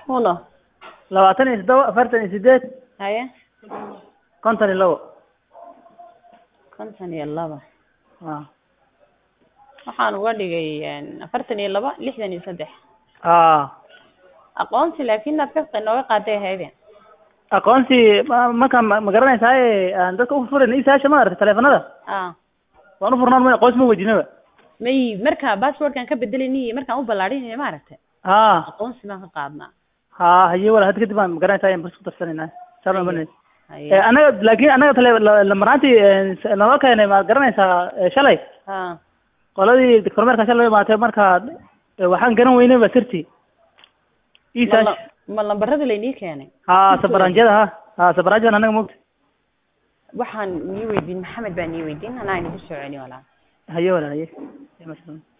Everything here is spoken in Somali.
uno labaatan iyo toddoba afartan iyo sideed haye konton iyo labo konton iyo laba a waxaan uga dhigay afartan iyo laba lixdan iyo saddex a aqoonsi laakin aad ka nooga qaaday hayde aqoonsi ma- marka ma ma garanaysaay aan dadka ufurayna isaasha ma aragtay taleefanada a waan ufurnaan ma aqoonsi ma weydiinaba may marka passwordkan ka bedelayniy markaan u ballaadhinay maaragtay ha aqoonsi baan ka qaadnaa ha haye wala hadda kadib baan ma garanaysaay bas ku darsanayna saa baan banay haye anaga laakin anaga tale lamaraantii naloo keenay ma garanaysaa eh, shalay ha qoladii kormeerka shalay imaatay marka eh, waxaan garan weynay ba sirtii ma isaash la- ma lambarada laynii keenay ha sabaranjada ha ha sabaranjadan anaga mogta waxaan nii weydiin maxamed baa nii weydiin anaa inagu soo celi walaa haye wala haye